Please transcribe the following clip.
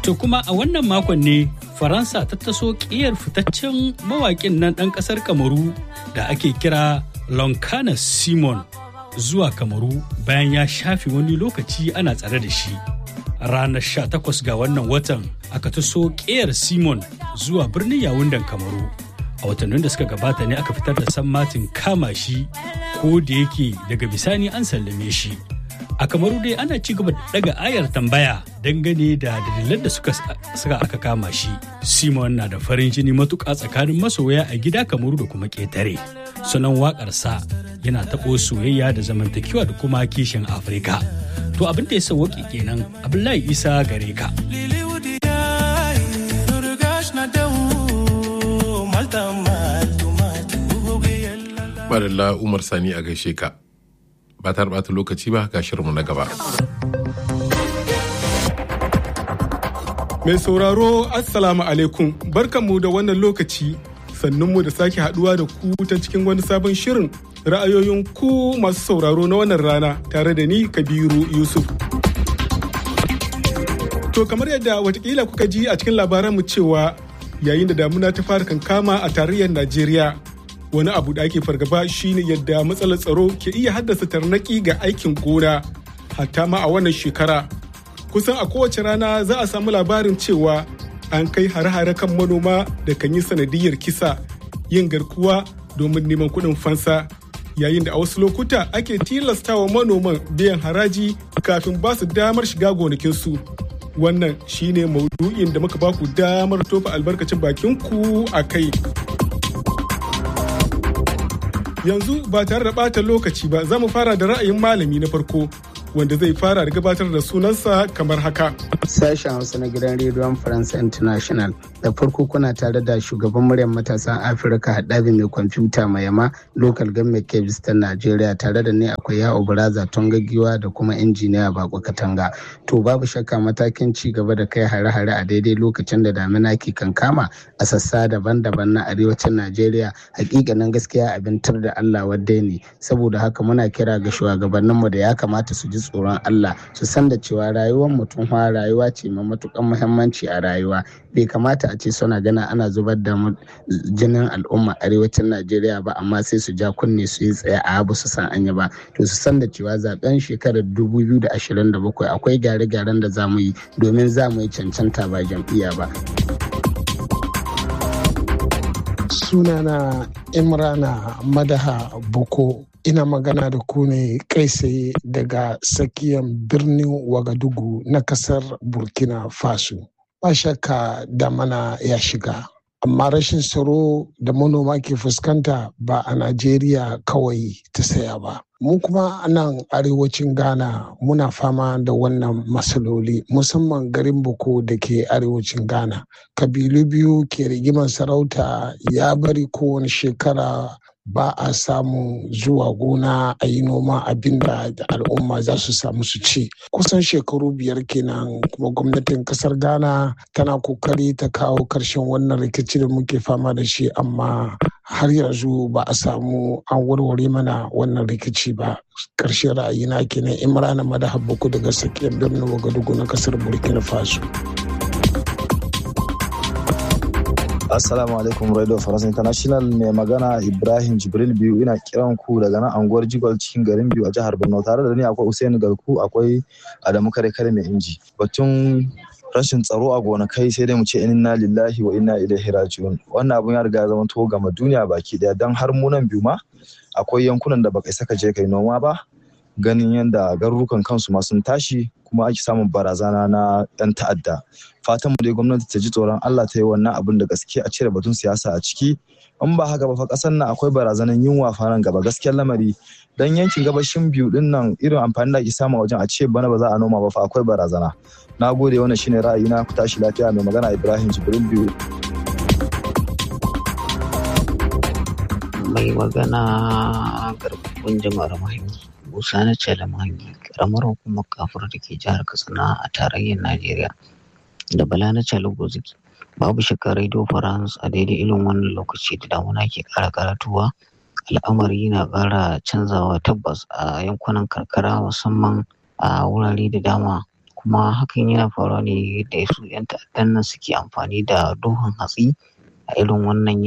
To kuma a wannan makon ne Faransa ta taso ƙiyar fitaccen mawaƙin nan ɗan ƙasar Kamaru da ake kira Lonkana Simon zuwa Kamaru bayan ya shafe wani lokaci ana tsare da shi. Ranar 18 ga wannan watan aka taso ƙiyar Simon zuwa birnin Yawundan Kamaru. A watannin da suka gabata ne aka fitar da sammatin kama shi ko da yake daga bisani an sallame shi. a kamaru dai ana ci gaba da daga ayar tambaya dangane da dalilan da suka saka aka kama shi simon na da farin jini matuƙa tsakanin masoya a gida kamaru da kuma ƙetare sunan waƙarsa yana taɓo soyayya da zamantakewa da kuma kishin afirka to abin da ya sauwaƙe kenan abdullahi isa gare ka Madalla Umar Sani a gaishe ka. ba ta bata lokaci ba ga shirinmu na gaba. Mai sauraro Assalamu alaikum barkanmu da wannan lokaci sannunmu da sake haduwa da ku ta cikin wani sabon shirin ra'ayoyin ku masu sauraro na wannan rana tare da ni Kabiru Yusuf. To kamar yadda watakila kuka ji a cikin labaranmu cewa yayin da damuna ta fara kankama a tarayyar Najeriya wani abu da ake fargaba shine yadda matsalar tsaro ke iya haddasa tarnaki ga aikin gona hatta ma a wannan shekara kusan a kowace rana za a samu labarin cewa an kai hare-hare kan manoma da kan yi sanadiyar kisa yin garkuwa domin neman kuɗin fansa yayin da a wasu lokuta ake tilastawa manoman biyan haraji kafin ba su damar shiga gonakinsu wannan shine maudu'in da muka baku damar tofa albarkacin bakinku a kai yanzu ba tare da ɓata lokaci ba za mu fara da ra'ayin malami na farko wanda zai fara da gabatar da sunansa kamar haka. Sashen Hausa na gidan rediyon Faransa International da farko kuna tare da shugaban muryar matasan Afirka haɗabi mai kwamfuta mai yama local government kebis ta Najeriya tare da ne akwai yawo baraza tongagiwa da kuma injiniya bako katanga. To babu shakka matakin ci gaba da kai hare-hare a daidai lokacin da damina ke kankama a sassa daban-daban na arewacin Najeriya hakikanin gaskiya abin tur da Allah wadda ne saboda haka muna kira ga shugabanninmu da ya kamata su ji tsoron Allah su san da cewa rayuwar mutum fa rayuwa ce mai matukan muhimmanci a rayuwa bai kamata a ce suna gana ana zubar da jinin al'umma arewacin Najeriya ba amma sai su ja kunne su yi tsaye a abu su san anya ba to su san da cewa zaben shekarar 2027 akwai gyare-gyaren da za mu yi domin za mu yi cancanta ba jam'iyya ba. sunana imrana madaha boko ina magana da ku ne kai tsaye daga tsakiyar birnin wagadugu na kasar burkina faso ba shakka da mana ya shiga amma rashin tsaro da manoma ke fuskanta ba a najeriya kawai ta saya ba mu kuma a nan arewacin ghana muna fama da wannan matsaloli musamman garin boko da ke arewacin ghana kabilu biyu ke rigimar sarauta ya bari kowane shekara ba a samu zuwa gona a yi noma abin da al'umma za su samu su ci kusan shekaru biyar kenan kuma gwamnatin kasar ghana tana kokari ta kawo karshen wannan rikici da muke fama da shi amma har yanzu ba a samu an warware mana wannan rikici ba karshen ra'ayina kenan imrana madahabbaku daga tsakiyar birnin wagadugu na kasar burkina faso Assalamu alaikum Radio France International mai magana Ibrahim Jibril biyu ina kiran ku daga nan anguwar Jigol cikin garin biyu a jihar Borno tare da ni akwai Usaini Garku akwai Adamu Kare Kare mai inji. Batun rashin tsaro a gonakai sai dai mu ce inna lillahi wa inna ilaihi raji'un. Wannan abun ya riga ya zama to gama duniya baki daya dan har mu nan biyu ma akwai yankunan da baka saka je kai noma ba ganin yadda garurukan kansu ma sun tashi kuma ake samun barazana na 'yan ta'adda fatan mu dai gwamnati ta ji tsoron Allah ta yi wannan abin da gaske a cire batun siyasa a ciki in ba haka ba fa kasar nan akwai barazanan yunwa fa nan gaba gaskiyar lamari dan yankin gabashin biyu din nan irin amfani da ake samu wajen a ce bana ba za a noma ba fa akwai barazana na gode wannan shine ra'ayina ku tashi lafiya mai magana Ibrahim Jibril biyu mai magana garkuwar jama'ar mahangi musa na cele mahangi karamar hukumar kafur da ke jihar katsina a tarayyar najeriya da bala na cele goziki babu shakka radio france a daidai irin wannan lokaci da damuna ke kara karatuwa al'amari na kara canzawa tabbas a yankunan karkara musamman a wurare da dama kuma hakan yana faruwa ne da su 'yan ta'addan nan suke amfani da duhun hatsi a irin wannan